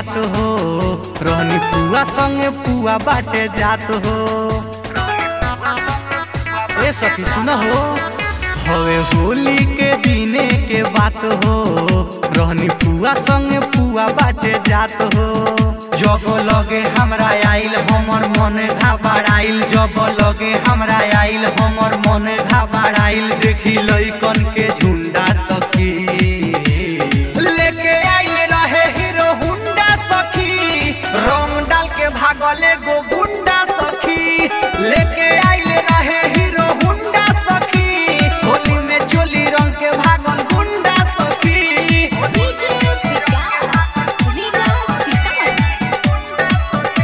बात हो रहनी पुआ संगे पुआ बाटे जात हो ए सखी सुन हो हवे होली के दिने के बात हो रहनी पुआ संगे पुआ बाटे जात हो जब लगे हमरा आइल हमर मन घबराइल जब लगे हमरा आइल हमर मन घबराइल देखी लइकन के झुंडा सखी लेके आइल रहे हीरो हुंडा सखी रंग डाल के भागले गो गुंडा सखी लेके आइल रहे हीरो हुंडा सखी होली में चोली रंग के भागल गुंडा सखी डीजे विकास रीगा सीतामढ़ी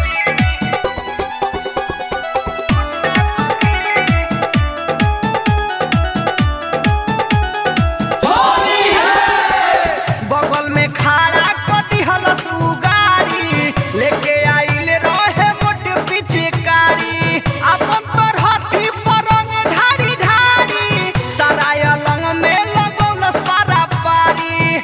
बगल में खड़ा कटी हलस उ गाड़ी लेके आइल रहे मोट पिचकारी अपन पर हाथी पर रंग ढारी ढारी सराय लंग में लगौलस पारा पारी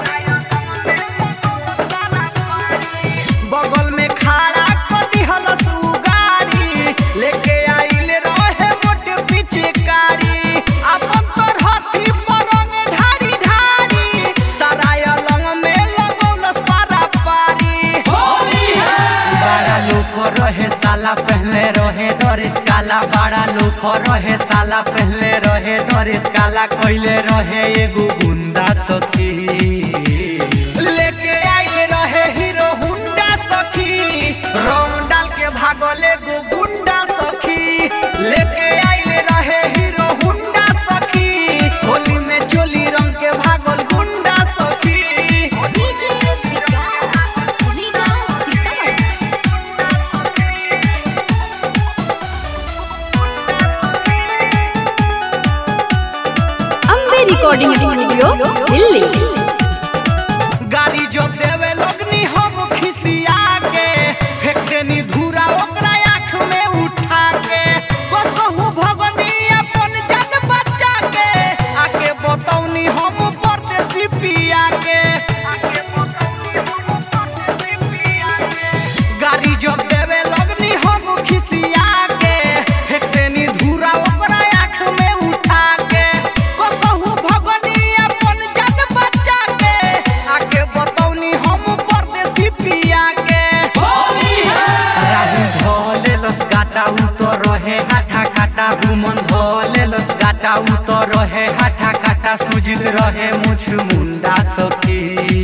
बगल में खड़ा कटी हलस उ गाड़ी लेके आइल रहे मोट पिचकारी अपन पर हाथी पर रंग ढारी ढारी सराय लंग में लगौलस पारा पारी बड़ा लोग रहे साला पहले रहे डरिस काला बड़ा लोग रहे साला पहले रहे डरिस काला कइले रहे एगो गुंडा सखी लेके आइल रहे हीरो हुंडा सखी रंग डाल के भागल एगो गुंडा सखी लेके आइल रहे हीरो हुंडा सखी होली में चोली रंग के भागल गुंडा सखी DJ Vikas Riga Sitamarhi Ambe recording studio Delhi गाड़ी जो देवे लगनी हम खिसिया के फेंक देनी धूरा ओकरा आँख में उठा के कसहु भगनी अपन जान बचा के आके बतौनी हम परदेसी पिया के गाड़ी जो देवे लगनी हम खिसिया के फेंक देनी धूरा ओकरा आँख में उठा के कसहु भगनी अपन जान बचा के आके बतौनी हम परदेसी पिया के राहुल धोले लस गाटा उतर रहे हाथा काटा भूमन धोले लस गाटा उतर रहे हाथा काटा सुजित रहे मुछ मुंडा सखी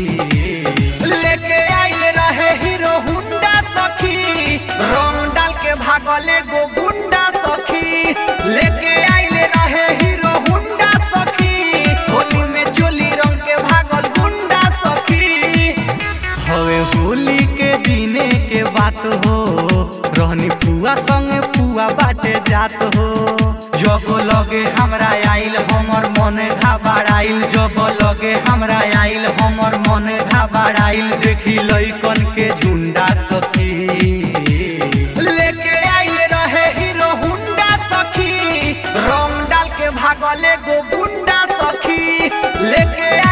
लेके आइल रहे हीरो हुंडा सखी रंग डाल के भागले गो गुंडा सखी लेके आइल रहे हीरो हुंडा सखी होली में चोली रंग के भागल गुंडा सखी हवे होली के दिने के बात हो रहनी पुआ संगे पुआ बाटे जात हो जब लगे हमरा आइल हमर मन घबराइल जब लगे हमरा आइल हमर मन घबराइल देखी लइकन के झुंडा सखी लेके आइल रहे हीरो हुंडा सखी रंग डाल के भागले गो गुंडा सखी लेके